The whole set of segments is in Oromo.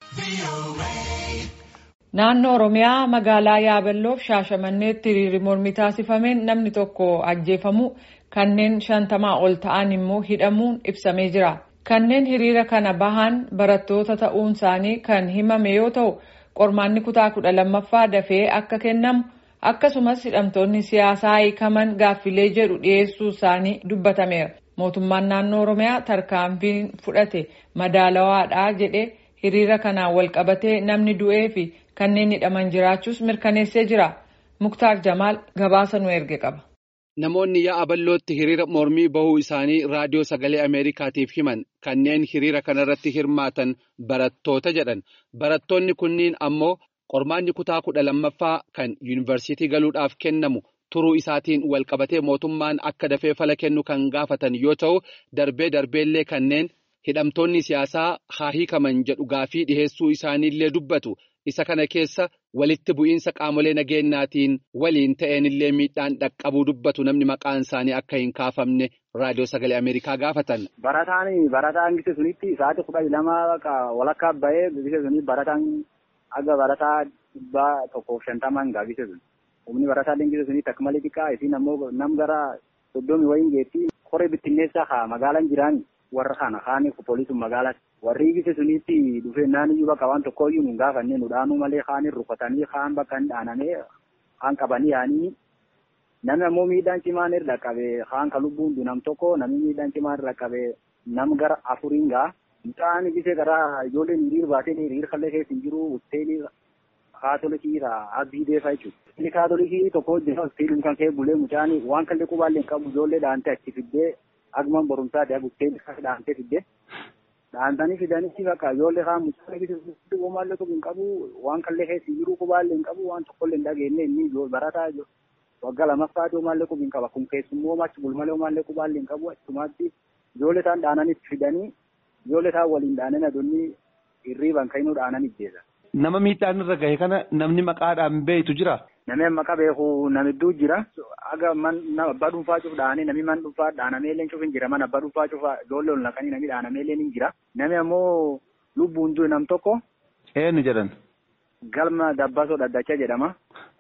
Naannoo Oromiyaa magaalaa Yaabelloof Shaashamanneetti hiriirri mormii taasifameen namni tokko ajjeefamuu kanneen shantamaa ol ta'an immoo hidhamuun ibsamee jira. Kanneen hiriira kana bahan barattoota ta'uun isaanii kan himame yoo ta'u, qormaanni kutaa kudha lammaffaa dafee akka kennamu akkasumas hidhamtoonni siyaasaa hiikaman gaaffilee jedhu dhiyeessuu isaanii dubbatameera. Mootummaan naannoo Oromiyaa tarkaanfiin fudhate madaalawaadha jedhee hiriira kanaan walqabatee namni du'ee fi kanneen hidhaman jiraachuus mirkaneessee jira. Muktaar Jamaal gabaasa nu erge qaba. Namoonni yaa'aa ballootti hiriira mormii bahuu isaanii raadiyoo sagalee Ameerikaatiif himan kanneen hiriira kanarratti hirmaatan barattoota jedhan. Barattoonni kunniin ammoo qormaanni kutaa kudha lammaffaa kan yuunivarsiitii galuudhaaf kennamu turuu isaatiin walqabatee mootummaan akka dafee fala kennu kan gaafatan yoo ta'u, darbee darbeellee kanneen hidhamtoonni siyaasaa haa hiikaman jedhu gaafii dhiheessuu isaaniillee dubbatu. Isa kana keessa walitti bu'iinsa qaamolee nageenyaatiin waliin ta'eenillee miidhaan dhaqqabuu dubbatu namni maqaan isaanii akka hin kaafamne raadiyoo sagalee Ameerikaa gaafatan. Barataan barataan gise sunitti sa'aatii kudha lama walakkaa bahee gise suni barataan aga barataa dhibbaa tokkoof shantamaan gaa gise sun. Humni barataa gise sunitti akka malee xiqqaa isiin ammoo nam gara soddomii wayiin geetti qoree bittinneessaa haa magaalaan jiraani. warra kana kaanii pooliisuun magaalaa warri gise sunitti dhufee naanniyyuu bakka waan tokkoyyuu nu gaafanne nu dhaanuu malee kaanii rukkatanii kaan bakka hin dhaanamee kaan qabanii yaanii namni ammoo miidhaan cimaan irra qabe kaan ka lubbuun nam tokko namni miidhaan cimaan irra qabe nam gara afuriin gaa mucaan gise gara ijoolleen hiriir baatee hiriir kallee keessa hin jiru hoteelii kaatolikiirraa abbii deefaa jechuudha. Inni kaatolikii tokko hojjeta hoteelii kan kee bulee mucaan waan kallee qubaallee hin qabu ijoollee dhaantee achi fiddee Agman barumsaa deemu buttee dhaantee fidde dhaantanii fidanii bakka ijoollee kaan mucaa eebbisiisutti uumaallee tokko hin qabu waan kallee keessa jiruu qubaallee hin qabu waan tokkollee hin dhageenye inni barataa waggaa lammaffaa uumaallee qubi hin qaba kun keessummoo achi bulmalee uumaallee qubaallee hin qabu achumaatti ijoollee isaan dhaananii fidanii ijoollee isaan waliin dhaananii aduunni hirriiban ka'inuu dhaanan ijjeessa. Nama miidhaan irra gahe kana namni maqaadhaan beektu jira. Namni maqaa beeku namidduu jira. Aga man nama abbaa dhuunfaa cuuf dhaanee namni man dhuunfaa dhaanamee illee cuuf hin jira. Man abbaa dhuunfaa cuuf ijoollee ol naqanii namni dhaanamee illee hin jira. Namni ammoo lubbuun du'e nam tokko. Eenyu jedhan? Galma Dabbasoo Dhaddacha jedhama.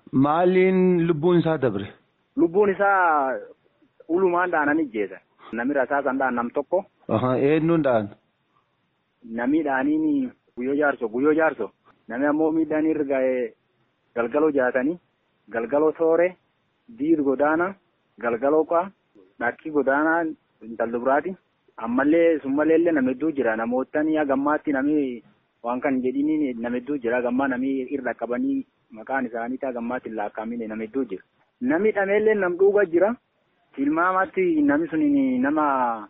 Maaliin lubbuun isaa dabre? Lubbuun isaa ulumaan dhaanan ijjeessa. Namni rasaasan dhaan nam tokko. Eenyuun dhaan? Namni dhaaniin guyyoo jaarso guyyoo jaarso. Namni ammoo miidhaan irra ga'ee galgaloo jaatanii. galgaloo toore diir godaana galgaloo qaa dhakkii godaanaa intalli biraati ammallee summallee illee nama hedduu jira namootni gammaatti namni waan kan jedhini nama hedduu jira gammaa namni irra qabanii maqaan isaanii taa gammaatti hin laakkaamine nama hedduu jira namni dhameellee nam dhuuba jira tilmaamatti namni sun nama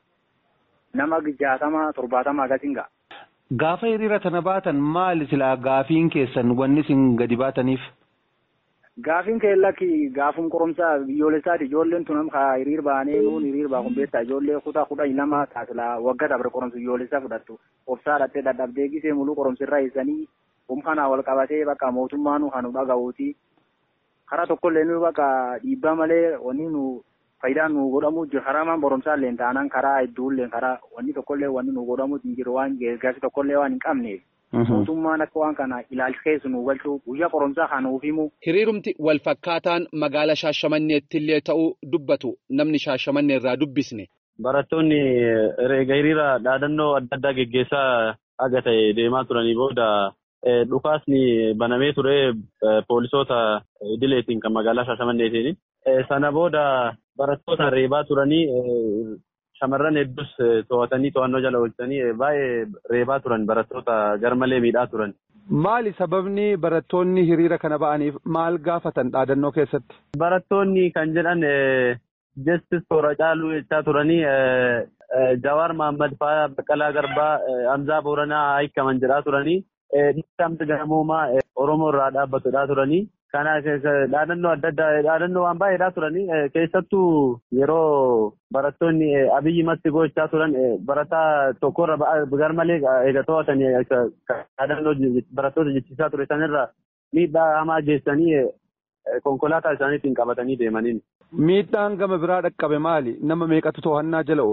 nama jaatama torbaatama akkasiin ga'a. Gaafa hiriira kana baatan maali silaa gaafiin keessan wanni isin gadi baataniif? Gaafiin keellakki gaafum qoromsaa biyyoolessaati ijoolleen tun ka hiriir baanee nuun hiriir baakun beektaa ijoollee kutaa kudha lama taasila waggaa dabre qoromsa biyyoolessaa fudhattu obsaa dhattee dadhabdee gisee muluu qoromsirraa eessanii humkanaa wal qabatee bakka mootummaan kan nu dhaga'uuti. Karaa tokkollee nu bakka dhiibbaa malee wanni nu faayidaan nu godhamu jiru karaa maan boromsaa illee taanaan karaa hedduullee karaa wanni tokkollee wanni nu godhamu hin jiru waan geesgaasi tokkollee waan hin qabneef. Mootummaan akka waan kana ilaalcha keessa nu galchuu guyyaa qoromsaa kan nuuf himu. Hiriirumti wal fakkaataan magaala Shaashamanneetti illee ta'uu dubbatu namni Shaashamannee irraa dubbisne. Barattoonni eega hiriira dhaadannoo adda addaa geggeessaa aga ta'e deemaa turanii booda dhukaasni banamee ture poolisoota idileetiin kan magaalaa Shaashamanneetiin. Sana booda barattoota reebaa turanii shamarran hedduus to'atanii to'annoo jala oolchanii baay'ee reebaa turan barattoota garmalee miidhaa turan. Maali sababni barattoonni hiriira kana ba'aniif maal gaafatan dhaadannoo keessatti? Barattoonni kan jedhan Justice Toora Caaluu jechaa turanii Jawaar Mahammad fa'aa Baqqalaa Garbaa Hamzaa Booranaa hiikaman jedhaa turanii dhiibbaa gamoomaa Oromoo irraa dhaabbatudhaa turanii. Kana dhaadannoo adda addaa dhaadannoo waan baay'eedhaa turanii keessattuu yeroo barattoonni abiyyi matti gochaa turan barataa tokkorra garmalee eega to'atanii dhaadannoo barattoota jechisiisaa ture sanirra miidhaa hamaa geessanii konkolaataa isaaniitiin qabatanii deemaniin. Miidhaan gama biraa dhaqqabe maali? Nama meeqatu to'annaa jala oole?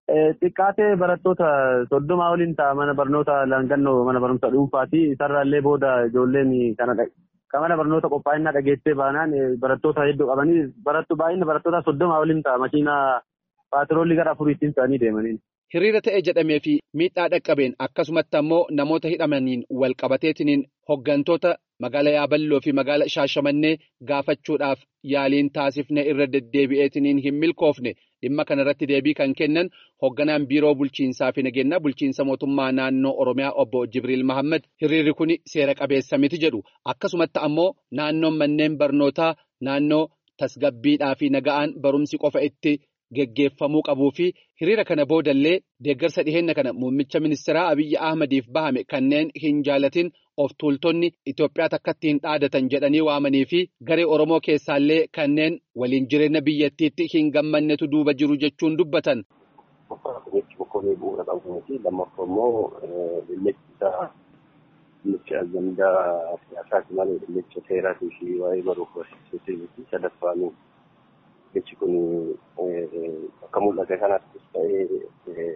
Xiqqaatee barattoota soddomaa waliin ta'a mana barnoota laangannoo mana barnoota dhuunfaati. Isarraallee booda ijoolleen kana kan mana barnoota qophaa'inaa dhageessee baanaan barattoota hedduu qabanii barattu baay'inni barattoota soddomaa waliin ta'a makiinaa paatiroolii gara afuriittiin ta'anii deemaniin. Hiriira ta'e jedhamee fi miidhaa dhaqqabeen akkasumatti ammoo namoota hidhamaniin wal qabateetiniin hoggantoota magaalaa Yaaballoo fi magaalaa Shaashamannee gaafachuudhaaf yaaliin taasifne irra deddeebi'eetiniin hin milkoofne dhimma kanarratti deebii kan kennan hogganaan biiroo bulchiinsaa fi nageenyaa bulchiinsa mootummaa naannoo Oromiyaa obbo Jibriil Mahammad hiriirri kun seera qabeessa miti jedhu akkasumatti ammoo naannoon manneen barnootaa naannoo tasgabbiidhaa fi naga'aan barumsi qofa itti. geggeeffamuu qabuu fi hiriira kana boodallee deeggarsa dhiheenya kana muummicha ministeeraa Abiyyi Ahmadiif bahame kanneen hin jaalatin of tuultonni Itoophiyaa takkatti hin dhaadatan jedhanii waamanii fi garee Oromoo keessaallee kanneen waliin jireenya biyyattiitti hin gammannetu duuba jiru jechuun dubbatan. Jechi boqqolloo bu'uura qabu fi lammaffaa immoo dhimmichi isaa dhimmicha ajandaa siyaasaati malee dhimmicha seeraatii fi waa'ee baruuf barsiisuutii fi sadaffaanii. Jechi kun akka mul'ate kanattis ta'ee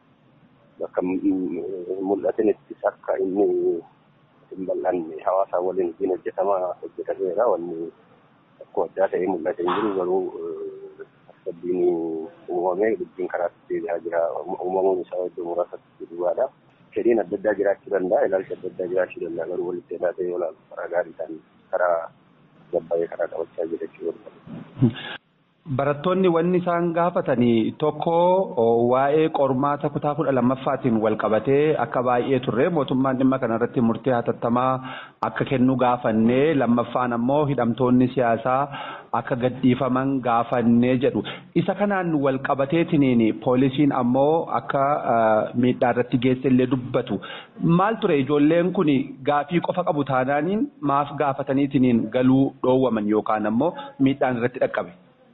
bakka mul'atinittis akka inni hin bal'anne hawaasaa waliin ittiin hojjetamaa hojjetameera wanni akkuma addaa ta'ee mul'ate hin jiru garuu tasgabbiin uumamee dubbiin karaatti deebi'aa jira uumamuun isaa iddoo muraasatti duwwaadha. Fedhiin adda addaa jiraachuu danda'a ilaalcha adda addaa jiraachuu danda'a garuu walitti ilaatee yoo ilaalu karaa gaariidhaan karaa gabbaa'ee karaa qabachaa jira jechuudha. Barattoonni wanni isaan gaafatanii tokko waa'ee qormaata kutaa kudha lammaffaatiin wal qabatee akka baay'ee turre mootummaan dhimma kanarratti murtee hatattamaa akka kennu gaafannee lammaffaan ammoo hidhamtoonni siyaasaa akka gadhiifaman gaafannee jedhu. Isa kanaan wal qabateetiniin poolisiin ammoo akka miidhaa irratti geesse illee dubbatu. Maal ture ijoolleen kun gaafii qofa qabu taanaaniin maaf gaafataniitiniin galuu dhoowwaman yookaan ammoo miidhaan irratti dhaqqabe.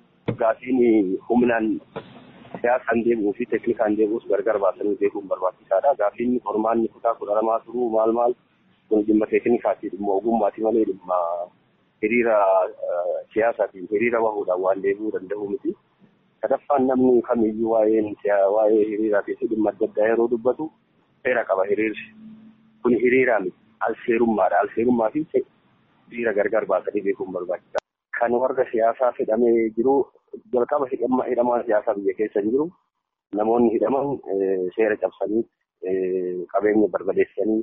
Gaafiin humnaan siyaasaan deemuu fi teeknikaan deemuus gargar baasanii beekuun barbaachisaadha. Gaafiin qormaanni kutaa kudha lamaa turuu maal maal kun dhimma teeknikaati dhimma ogummaati malee dhimma hiriira siyaasaatiin hiriira bahuudhaan waan deebi'uu danda'u miti. Sadaffaan namni kamiyyuu waa'een waa'ee hiriiraatii fi dhimma adda addaa yeroo dubbatu seera qaba hiriirri. Kun hiriiraa miti. Alseerummaadha. Alseerummaa fi hiriira gargar baasanii beekuun barbaachisaadha. Kan warra siyaasaa hidhamee jiru jalqaba hidhamaan siyaasaa biyya keessa jiru namoonni hidhaman seera cabsanii qabeenya barbadeessanii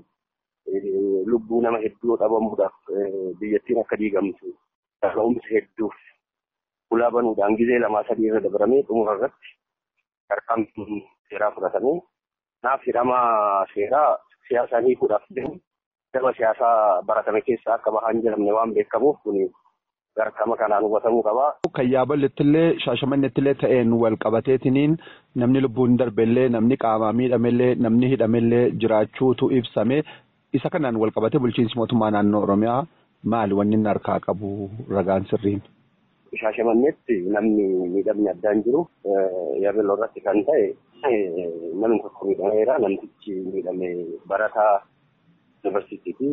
lubbuu nama hedduu dhabamuudhaaf biyyattiin akka diigamtu dhaga'umsa hedduuf ulaa banuudhaan gizee lamaa sadii irra dabaramee xumura irratti tarkaanfiin seeraa fudhatamee naaf hidhamaa seeraa siyaasaa hiikuudhaaf deemu daba siyaasaa baratame keessaa akka bahaa hin jedhamne waan beekamuuf kuni gargama kanaan hubatamuu qaba. Kan yaaballettillee shaashamannettillee ta'een wal qabateetiniin namni lubbuun darbellee namni qaamaa miidhamellee namni hidhamellee jiraachuutu ibsame isa kanaan wal qabatee bulchiinsi mootummaa naannoo Oromiyaa maali wanni inni harkaa qabu ragaan sirriin? Shaashamannetti namni miidhamni addaan jiru yaabelloo irratti kan ta'e namni tokko miidhameera namtichi miidhame barataa yuunivarsiitii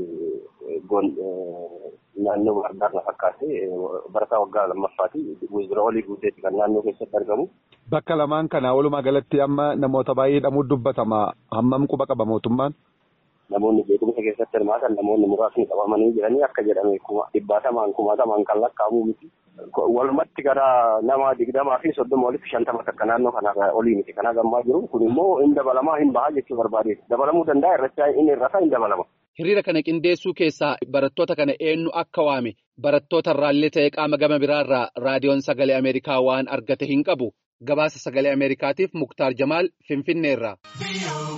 fi naannoo Baardaar fakkaate barataa waggaa lammaffaati. Wizira olii guuteetti kan naannoo keessatti argamu. Bakka lamaan kana walumaa galatti amma namoota baay'ee hidhamuu dubbatama. Hammam quba qaba mootummaan? Namoonni beekumsa keessatti hirmaatan namoonni muraasni qabamanii jiranii akka jedhame dhibbaatamaan kumaatamaan kan lakkaa'amuu miti. Walumatti gara nama digdamaa fi soddoma walitti shantama takka naannoo kana olii miti kana gammaa jiru kun immoo hin dabalamaa hin bahaa jechuu barbaade dabalamuu danda'a irratti inni irrataa hin dabalama. Hiriira kana qindeessuu keessaa barattoota kana eenyu akka waame barattoota irraallee ta'ee qaama gama biraarraa raadiyoon sagalee Ameerikaa waan argate hin qabu gabaasa sagalee Ameerikaatiif Muktaar Jamaal Finfinneerraa.